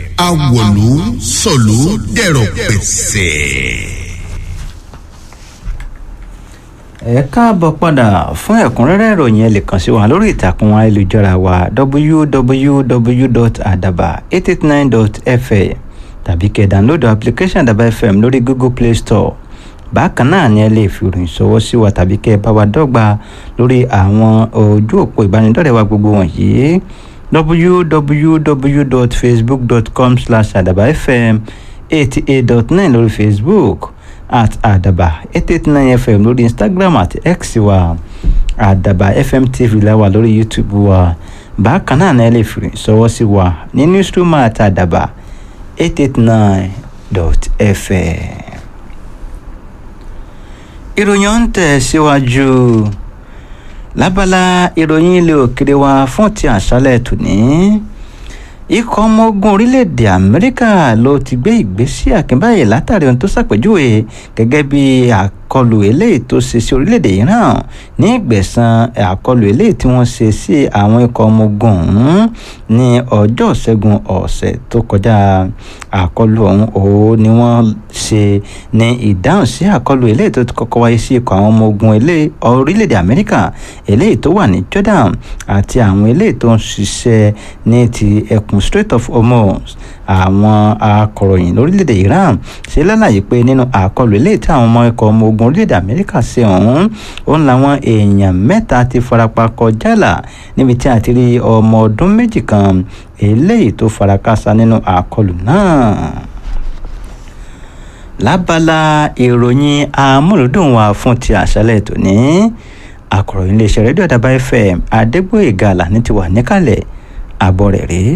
awọ̀lú sọ̀lú dẹ̀rọ̀ pẹ̀sẹ̀. ẹ káàbọ̀ padà fún ẹ̀kúnrẹ́rẹ́ ìròyìn ẹ lè kàn sí wa lórí ìtàkùn ayélujára wa www.adaba889.fm tàbí kẹ́ download application Adaba FM lórí Google Play Store bákan náà ni ẹ lè fi ìròyìn ṣọwọ́ sí wa tàbí kẹ́ ẹ bá wa dọ́gba lórí àwọn ojú òpó ìbánidọ́rẹ̀ẹ́ wa gbogbo wọ̀nyí www.facebook.com slash adabafm eighty eight dot nine lórí Facebook at àdàbà eight eight nine fm lórí instagram àti x wa àdàbà fm tv la wà lórí youtube wa bákan náà náà lè fi sọwọ́ sí wa ní newsroom àti àdàbà eight eight nine dot fm. ìròyìn ń tẹ̀ síwájú lábala ìròyìn ilé òkèrè wa fún ti àṣálẹ̀ tòní ikọ̀ ọmọ ogun orílẹ̀-èdè amẹ́ríkà ló ti gbé ìgbésí àkínbáyé látàrí ohun tó ṣàpèjúwe gẹ́gẹ́ bí àkọlù eléyìí tó ṣe sí orílẹ̀-èdè iran ní ìgbẹ̀san àkọlù eléyìí tí wọ́n ṣe sí àwọn ikọ̀ ọmọ ogun ọ̀hún ní ọjọ́ ṣẹ́gun ọ̀sẹ̀ tó kọjá àkọlù ọ̀hún òun ni wọ́n ṣe ní ìdáhùn sí àkọlù eléyìí tó ti kọ́kọ́ wáyé sí ikọ̀ àwọn ọmọ ogun orílẹ̀-èdè amẹ́ríkà eléyìí tó wà ní jordan àti àwọn eléyìí tó ń ṣiṣẹ́ ní ti ẹkùn Strait of Hormuz àwọn akọ̀ròyìn lórílẹ̀‐èdè Iran ṣe lálàyé pé nínú àkọlù eléyìí tí àwọn ọmọ ikọ̀ ọmọ ogun orílẹ̀‐èdè Amẹ́ríkà ṣe ọ̀hún òun làwọn èèyàn mẹ́ta ti farapa kọjá là níbi tí a ti rí ọmọ ọdún méjì kan eléyìí tó farakásá nínú àkọlù náà lábala ìròyìn amúlùdùn wa fún ti àṣálẹ́ tòní akọ̀ròyìn iléeṣẹ́ rédíò Àdàbà FM Adégbóyèga Àlàní ti wà níkàlẹ̀ àbọ̀ rẹ̀ rèé.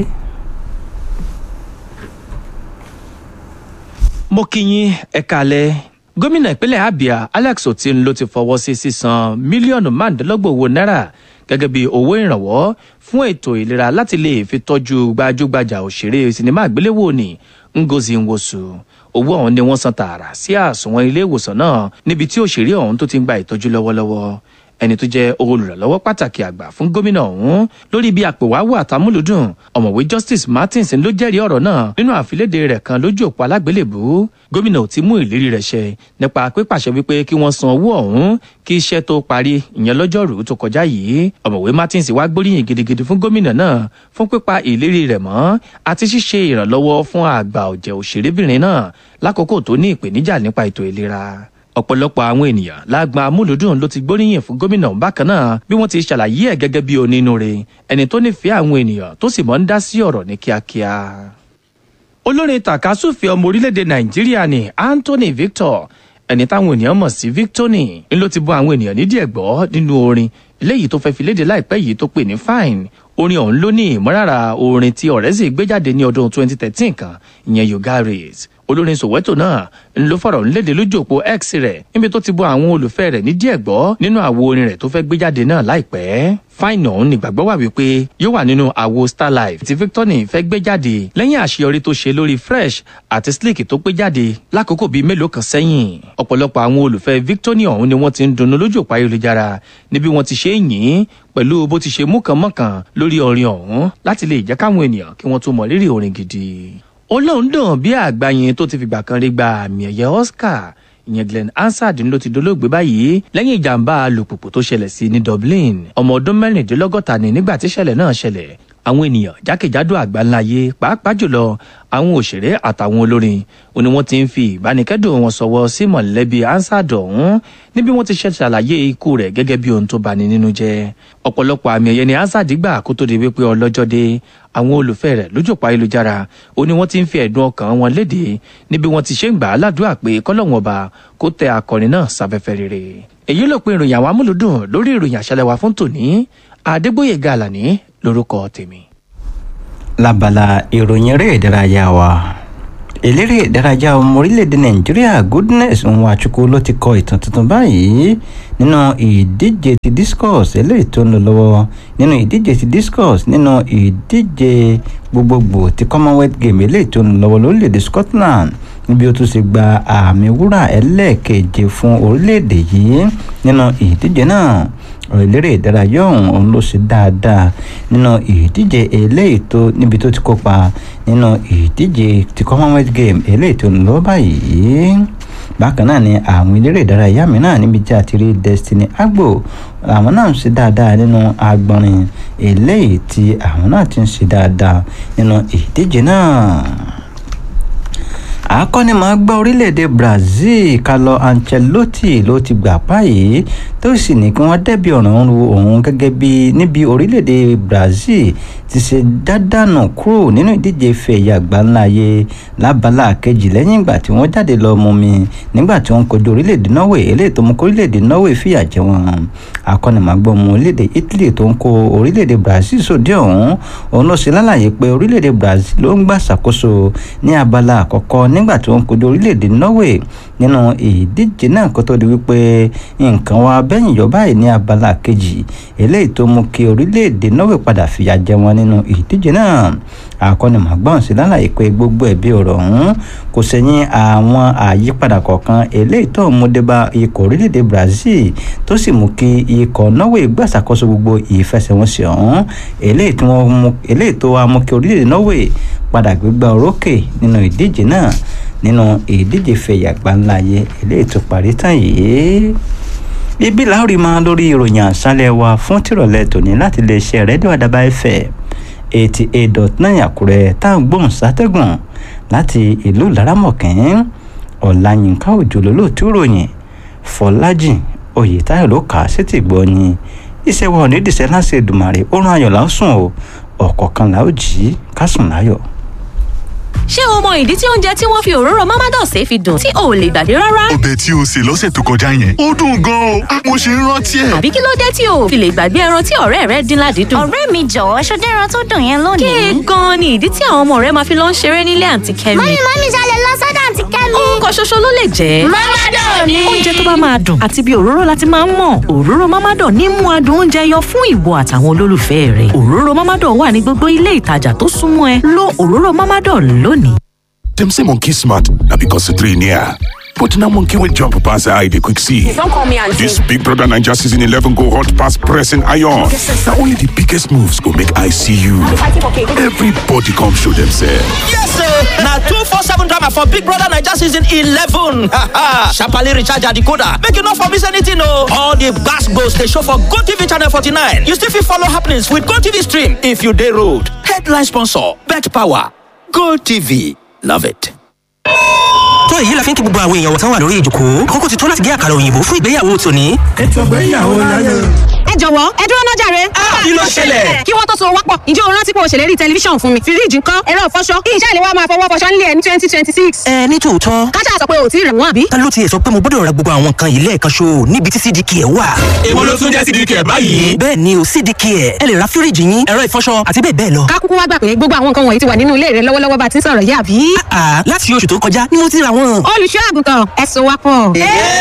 mo kí yín ẹ kálẹ́ gómìnà ìpínlẹ̀ Abia Alex Otin ló ti fọwọ́ sí sísan mílíọ̀nù márùndínlọ́gbọ̀n owó náírà gẹ́gẹ́ bí owó ìrànwọ́ fún ètò ìlera láti lè fi tọ́jú gbajúgbajà òṣèré sinimá àgbéléwò ní Ngozi Nwosu owó ọ̀hún ni wọ́n san tààrà sí àsùnwọ̀n ilé ìwòsàn náà níbi tí òṣèré ọ̀hún tó ti ń gba ìtọ́jú lọ́wọ́lọ́wọ́ ẹni tó jẹ́ olùrànlọ́wọ́ pàtàkì àgbà fún gómìnà ọ̀hún lórí bí àpèwáwò àtàmúlùdùn ọ̀mọ̀wé Justice Martins ló jẹ́rìí ọ̀rọ̀ náà nínú àfilédè rẹ̀ kan lójú òpó alágbélébú gómìnà ò ti mú ìlérí rẹ̀ ṣẹ nípa pípàṣẹ wípé kí wọ́n san owó ọ̀hún kí iṣẹ́ tó parí ìyẹn lọ́jọ́rùú tó kọjá yìí ọ̀mọ̀wé Martins wá gbóríyìn gidigidi fún gómìnà náà fún pípa ìlérí rẹ̀ mọ́ àti ṣíṣe ìrànlọ́wọ́ fún àgbà ọ̀jẹ̀ òṣèrébìnrin náà lákòókò tó ní ìpèníjà nípa ètò ìlera ọ̀pọ̀lọpọ̀ àwọn ènìyàn lágbọn amúlùdùn ló ti gbóríyìn fún gómìnà bákan náà bí wọ́n ti ṣàlàyé ẹ̀ gẹ́gẹ́ bí onínúure ẹni tó nífẹ̀ẹ́ àwọn ènìyàn tó sì mọ́ ń dá sí ọ̀rọ̀ ní kíákíá. olórin tàkásùfẹ́ ọmọ orílẹ̀-èdè nàìjíríà ni Anthony Victor ẹni táwọn ènìyàn mọ̀ sí Victony ń ló ti bọ́ àwọn ènìyàn nídìí ẹ̀gbọ́ nínú orin eléyìí tó fẹ́ fi léde láìpẹ́ yìí tó pè ní fine orin ọ̀hún ló ní ìmọ̀lára orin tí ọ̀rẹ́sì gbé jáde ní ọdún 2013 kan ìyẹn yoga race olórin Soweto náà ń lo fọ̀rọ̀ ńlédè lójú òpó X rẹ̀ níbi tó ti bọ́ àwọn olùfẹ́ rẹ̀ ní díẹ̀ gbọ́ nínú àwo orin rẹ̀ tó fẹ́ gbé jáde náà láìpẹ́ fine ọ̀hún nígbàgbọ́ wà wípé yóò wà nínú àwo Starlife tí Victony fẹ́ gbé jáde lẹ́yìn àṣeyọrí tó ṣe lórí Fresh àti Slick tó gbé jáde lákòókò bíi mélòó kan sẹ́yìn ọ̀pọ̀lọpọ̀ àwọn olùfẹ́ Victony ọ̀hún ni wọ́n ti ń dunnú lójú òpó ayélujára níbi wọ́n ti ṣe é yìn pẹ̀lú bó ti ṣe múkànmọ́kàn lórí orin ọ̀hún láti lè jẹ́ káwọn ènìyàn kí wọ́n tún mọ rírì orin gidi olóhùn dùn bí àgbáyé tó ti fìgbà kan rí gba àmì ẹ̀yẹ Oscar ìyẹn Glenn Hansard ló ti dolóògbé báyìí lẹ́yìn ìjàmbá alùpùpù tó ṣẹlẹ̀ sí ní Dublin ọmọ ọdún mẹ́rìndínlọ́gọ́ta ni nígbà tí ìṣẹ̀lẹ̀ náà ṣẹlẹ̀ àwọn ènìyàn jákèjádò àgbáńláyé pàápàá jùlọ àwọn òṣèré àtàwọn olórin ó ní wọ́n ti ń fi ìbánikẹ́dùn wọn sọ̀wọ́ sí mọ̀lẹ́bí Hansard ọ̀hún níbi wọ́n ti ṣe ṣàlàyé ikú rẹ̀ gẹ́gẹ́ bí ohun tó bani nínú jẹ́ ọ̀pọ̀lọpọ̀ àmì ẹ̀yẹ ni Hansard gbà kó tó di wípé ọlọ́jọ́ dé àwọn olùfẹ́ rẹ̀ lójú òpó ayélujára ó ní wọ́n ti ń fi ẹ̀dùn ọkàn wọn léde níbi wọ́n ti ṣe ń gbà á ládùúgbà pé kọ́lọ́wọ́n ọba kó tẹ akọrin náà sáfẹ́fẹ́ rere èyí ló pe ìròyìn àwọn amúlùdùn lórí ìròyìn àṣálẹ́ wa fún tòní Adégbóyèga Àlàní lórúkọ tèmi. lábala ìròyìn eré ìdárayá wa eléré ìdárayá ọmọ orílẹ̀-èdè nàìjíríà goodness nwachukwu ló ti kọ ìtàn tuntun báyìí nínú ìdíje ti discus eléyìí tó ń lọ lọ́wọ́ nínú ìdíje ti discus nínú ìdíje gbogbogbò ti commonwealth game eléyìí tó ń lọ lọ́wọ́ lórílẹ̀-èdè scotland níbi ó tún ṣe gba àmì wúrà ẹlẹ́ẹ̀keje fún orílẹ̀-èdè yìí nínú ìdíje náà eléré ìdárayá ọ̀hún òun ló ṣe dáadáa nínú ìdíje eléyìí tó níbi tó ti kópa nínú ìdíje ti commonwealth game eléyìí tó ń lọ báyìí bákan náà ni àwọn eléré ìdárayá mìíràn níbi tí a ti rí destiny agbo àwọn náà ń ṣe dáadáa nínú agbọnrin eléyìí tí àwọn náà ti ń ṣe dáadáa nínú ìdíje náà akọ́nimọ̀ọ́gbá orílẹ̀-èdè brazil carlo ancelotti ló ti gbà báyìí tó sì ní kí wọ́n dẹ́bi ọ̀ràn ru òun gẹ́gẹ́ bí níbi orílẹ̀-èdè brazil ti ṣe dádànù kúrò nínú ìdíje ife ẹ̀yà àgbáńláyé lábala kejì lẹ́yìn ìgbà tí wọ́n jáde lọ mú mi nígbà tí wọ́n kojú orílẹ̀-èdè norway eléyìí tó mú kó orílẹ̀-èdè norway fìyà jẹ wọn akọ́nimọ̀ọ́gbá ọmọ orílẹ̀-èdè italy tó ń kó orílẹ̀-èdè brazil sóde ọ̀hún òun ló ṣe lálàyé pé orílẹ̀-èdè brazil ló ń gbà ṣàkóso ní abala àkọ́kọ́ nígbà tí wọ́n kojú orílẹ̀-èdè norway nínú ìdíje náà kó tó di wípé nǹkan wa bẹ́yìn yọ báyìí ní abala kejì eléyìí tó mú kí orílẹ̀-èdè norway padà fìyà jẹ wọn nínú ìdíje náà akọ́nimọ̀gbọ́n sí lálàyé pé gbogbo ẹ̀bí ọ̀rọ̀ ọ̀hún kò sẹ́yìn àwọn àyípadà kọ̀ọ̀kan eléyìí tó mú débá ikọ̀ orílẹ̀-èdè brazil tó sì mú kí ikọ̀ norway gbàṣàkóso gbogbo ìfẹsẹ̀wọnsẹ̀ ọ̀hún eléyìí tó wá mú kí orílẹ̀-èdè norway padà gbégbá orókè nínú ìdíje náà nínú ìdíje fẹ̀yà gbáńláyé eléyìí tó parí tán yìí ibi láòrí máa lórí ìròyìn àṣálẹ̀ wa fún tìrọ̀lẹ́ tòní láti lè ṣe rédíò àdàbà ẹ̀fẹ̀ eighty eight dot nine àkúrẹ́ tá à ń gbóhùn sátẹ́gùn láti ìlú laramọ̀kín ọ̀làyínká òjò lólóòtú ròyìn fọlájì oyètáyọ̀ ló kà á sétí gbọ́ ni iṣẹ́ wa ò ní dìṣẹ́ láti Èdùmàrè ó rán ayọ̀ lásùn o ọ̀kọ̀ọ̀kan là ó jí kásùn láyọ̀ ṣé o mọ ìdí tí oúnjẹ tí wọ́n fi òróró mamados fi dùn tí o ò lè gbàgbé rárá? ọbẹ̀ tí o sè lọ́sẹ̀ tó kọjá yẹn ó dùn gan-an o mo ṣe ń rántí ẹ̀. àbí kí ló dé tí o ò fi lè gbàgbé ẹran tí ọ̀rẹ́ rẹ dín ládìídùn? ọ̀rẹ́ mi jọ̀wọ́ ṣọdẹ́ ẹran tó dùn yẹn lónìí. kéè gan-an ni ìdí tí àwọn ọmọ rẹ máa fi lọ ń ṣeré nílé àǹtí kẹ́mi. mọ́mí mọ́mí ṣalẹ̀ lọ sọ́dọ̀ àǹtí kẹ́mi. ohun kan ṣoṣo ló lè jẹ́. mọ́mádọ̀ ni. oúnjẹ tó bá máa dùn àti bí òróró láti máa ń mọ̀ òróró mámádọ̀ ní mú adùn oúnjẹ yọ fún ìwọ àtàwọn olólùfẹ́ rẹ̀ òróró mámádọ̀ wà ní gbogbo ilé ìtajà tó súnmọ́ ẹ lo òróró mámádọ̀ lónìí. Dem say monkey smart na because the three near. But now monkey will jump pass eye dey quick see. Don't call me auntie. This Big Brother Naija season 11 go hot pass pressing iron. Na only the biggest moves go make eye see you. Everybody come show themselves. Yes, sir. Now two four seven drama for Big Brother Naija season eleven. Sharply recharge your decoder. Make you not for miss anything, no. All the gas goes they show for Go TV channel forty nine. You still fit follow happenings with Go TV stream if you dey road. Headline sponsor: Bet Power. Go TV. Love it. tó èyí la fi ń kí gbogbo àwọn èèyàn wọ̀tán wà lórí ìjòkó àkókò ti tó láti gé àkàrà òyìnbó fún ìgbéyàwó tòní. ètò ìgbéyàwó láyé. ẹ jọ̀wọ́ ẹ dúró náà jàre. kí ló ṣẹlẹ̀? kí wọ́n tó so wápọ̀ ǹjẹ́ o rántí pé o ṣèlérí tẹlifíṣàn fún mi fíríjì ńkọ́ ẹ̀rọ ìfọṣọ kí iṣẹ́ ìléwọ́ máa fọwọ́ fọṣọ nílé ẹ̀ ní twenty twenty six. ẹ ní tòótọ́ káṣá sọ pé o ò tí ì rẹ̀ wọ́n àbí. ta ló tiẹ̀ sọ pé mo gbọ́dọ̀ ra gbogbo àwọn nǹkan yìí lẹ́ẹ̀kan ṣo níbi tí cdk ẹ̀ wà. èwo ló tún jẹ́ cdk ẹ̀ báyìí. bẹ́ẹ̀ ni o cdk ẹ̀ ẹ lè ra fíríjì yín ẹ̀rọ ìfọṣọ àti bẹ́ẹ̀ bẹ́ẹ̀ lọ. ká kúkú wá gbà pé gbogbo àwọn nǹkan wọ̀nyí ti wà nínú ilé rẹ lọ́wọ́lọ́wọ́ bá ti ń sọ̀rọ̀ yá àbí. àà láti oṣù tó kọjá ni mo ti ra wọn. olùṣọ́ àgùntàn ẹ so wá pọ̀.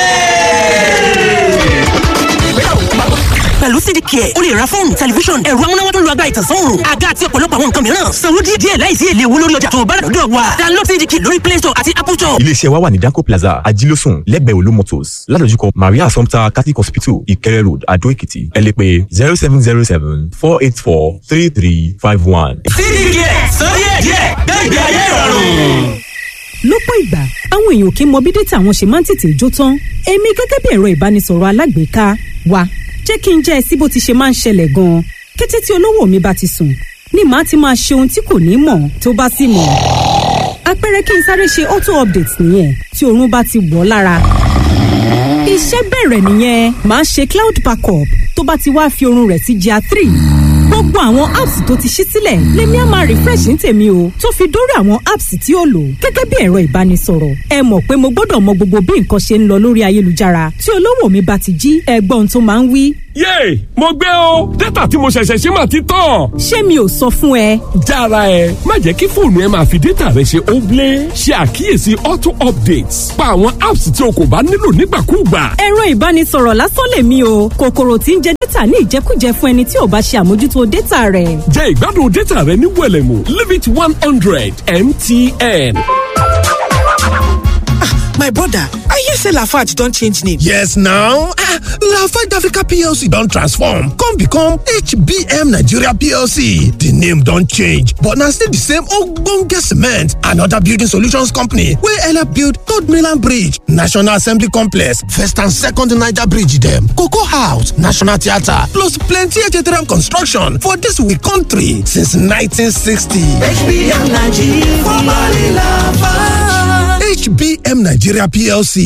pẹ̀lú cdk ẹ̀ o lè ra fóònù tẹlifíṣọ̀n ẹ̀rọ amúnáwá tó lu agbára ìtànsán òòrùn àga àti ọ̀pọ̀lọpọ̀ àwọn nǹkan mìíràn sanwó díẹ̀ díẹ̀ láìsí èlé owó lórí ọjà tó o bá rà lọ́dọ̀ wa download cdk lórí play store àti apple store. iléeṣẹ́ wa wà ní danco plaza ajílósùn lẹ́gbẹ̀ẹ́ olú motors ládojúkọ maria assumpta catholic hospital ìkẹrẹ road adó èkìtì ẹ lè pè zero seven zero seven four eight four three three five one. cdk sọ díẹ̀ díẹ̀ gbẹ̀gbẹ̀ ayé ìrọ̀rùn lọ́pọ̀ ìgbà àwọn èèyàn kì í mọ bí dátà wọn ṣe máa ń tètè jó tán èmi gẹ́gẹ́ bí ẹ̀rọ ìbánisọ̀rọ̀ alágbèéká wa jẹ́ kí n jẹ́ ẹ sí bó ti ṣe máa ń ṣẹlẹ̀ gan-an kété tí olówó mi bá ti sùn ni màá ti máa ṣe ohun tí kò ní mọ̀ tó bá sì mọ̀ àpẹẹrẹ kí n sáré ṣe auto update nìyẹn tí oorun bá ti wọ̀ ọ́ lára iṣẹ́ bẹ̀rẹ̀ nìyẹn màá ṣe cloud backup tó bá ti wá fi oorun rẹ̀ sí GIA three gbogbo àwọn apps tó ti ṣí sílẹ̀ lèmi á máa refresh ní tèmi o tó fi dórí àwọn apps tí ó lò gẹ́gẹ́ bí ẹ̀rọ ìbánisọ̀rọ̀ ẹ mọ̀ pé mo gbọ́dọ̀ mọ gbogbo bí nǹkan ṣe ń lọ lórí ayélujára tí olówó mi bá ti jí ẹgbọ́n tó máa ń wí. yéè mo gbé o dátà tí mo ṣẹ̀ṣẹ̀ ṣe máa ti tán. ṣé mi ò sọ fún ẹ. jára ẹ má jẹ́ kí fóònù ẹ máa fi dátà rẹ ṣe óblé ṣe àkíyèsí auto updates pa àwọn apps tí o kò bá nílò nígbàkúùgbà. ẹ̀rọ ìbánisọ̀rọ̀ lásán lèmi o kòkòrò tí ń jẹ dátà ní ìjẹkújẹ fún ẹni tí ò bá ṣe àmójútó dátà rẹ̀. jẹ́ ìgbádùn dátà rẹ ní wẹ̀lẹ̀mú limit one hundred mtn. My brother, I hear say Lafarge don change name. Yes now, ah, Lafarge Africa PLC don transform come become HBM Nigeria PLC. The name don change but na still the same ogbonge cement and other building solutions company wey help build Third Mainland Bridge, National Assembly Complex, First and Second Niger Bridge dem, Cocoa House, National Theatre plus plenty HTRM construction for dis we country since 1960. HBM Nigeria, formerly Lafarge. HBM Nigeria PLC